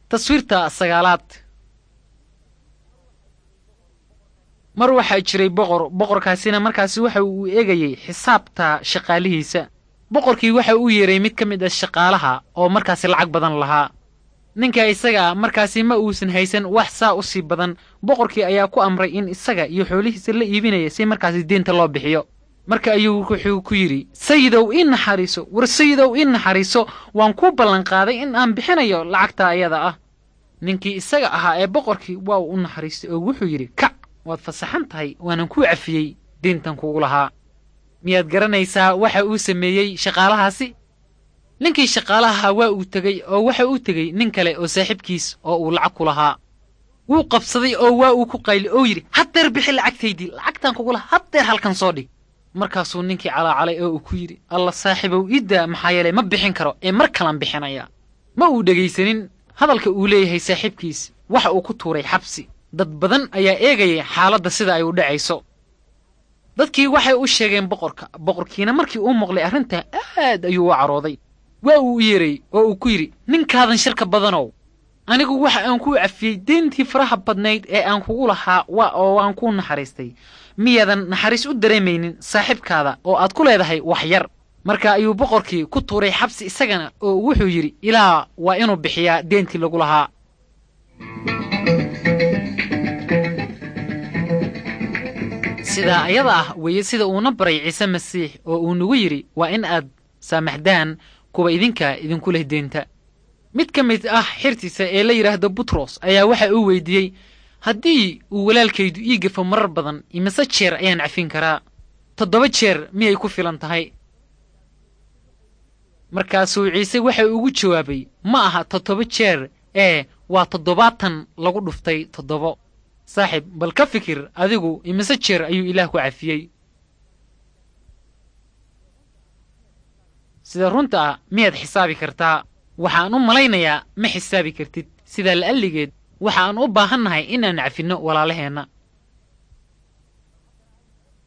taswiirta sagaalaad mar waxaa jiray boqor boqorkaasina markaasi waxa uu eegayey xisaabta shaqaalihiisa boqorkii waxa uu yeeray mid ka mid ah shaqaalaha oo markaasi lacag badan lahaa ninka isaga ah markaasi ma uusan haysan wax saa u sii badan boqorkii ayaa ku amray in isaga iyo xoolihiisa la iibinaya si markaasi deenta loo bixiyo marka ayuu wuxuu ku yidhi sayidow ii naxariiso war sayidow ii naxariiso waan kuu ballanqaaday in aan bixinayo lacagta ayada ah ninkii isaga ahaa ee boqorkii waa uu u naxariistay oo wuxuu yidhi kac waad fasaxan tahay waanan kuu cafiyey deentan kugu lahaa miyaad garanaysaa waxa uu sameeyey shaqaalahaasi ninkii shaqaalaha waa uu tegey oo waxa uu tegey nin kale oo saaxiibkiis oo uu lacag ku lahaa wuu qabsaday oo waa uu ku qayli oo yidhi haddeer bixi lacagtaydii lacagtaan kugu lahaa haddeer halkan soo dhig markaasuu ninkii calaacalay oo uu ku yidhi alla saaxiibow iddaa maxaa yeelay ma bixin karo ee mar kalan bixinaya ma uu dhegaysanin hadalka uu leeyahay saaxiibkiis waxa uu ku tuuray xabsi dad badan ayaa eegayay xaaladda sida ay u dhacayso dadkii waxay u sheegeen boqorka boqorkiina markii uu maqlay arrintaa aad ayuu u carooday waa uu u yeeray oo uu ku yidhi ninkaadan shirka badanow anigu waxa aan kuu cafiyey deentii faraha badnayd ee aan kugu lahaa waa oo waan kuu naxariistay miyaadan naxariis u dareemaynin saaxiibkaada oo aad ku leedahay wax yar marka ayuu boqorkii ku tuuray xabsi isagana oo wuxuu yidhi ilaa waa inuu bixiyaa deentii lagu lahaa sidaa ayada ah weeye sida uuna baray ciise masiix oo uu nagu yidhi waa in aad saamaxdaan kuwa idinka idinku leh deenta mid ka mid ah xirtiisa ee la yidhaahdo butros ayaa waxa uu weydiiyey haddii uu walaalkaydu ii gafo marar badan imise jeer ayaan cafin karaa toddoba jeer miyay ku filan tahay markaasuu ciise waxa ugu jawaabay ma aha toddoba jeer ee waa toddobaatan lagu dhuftay toddobo saaxiib bal ka fikir adigu imise jeer ayuu ilaah ku cafiyey sida runta ah miyaad xisaabi kartaa waxaan u malaynayaa ma xisaabi kartid sidaa la'alligeed waxaan u baahannahay inaan cafinno walaalaheenna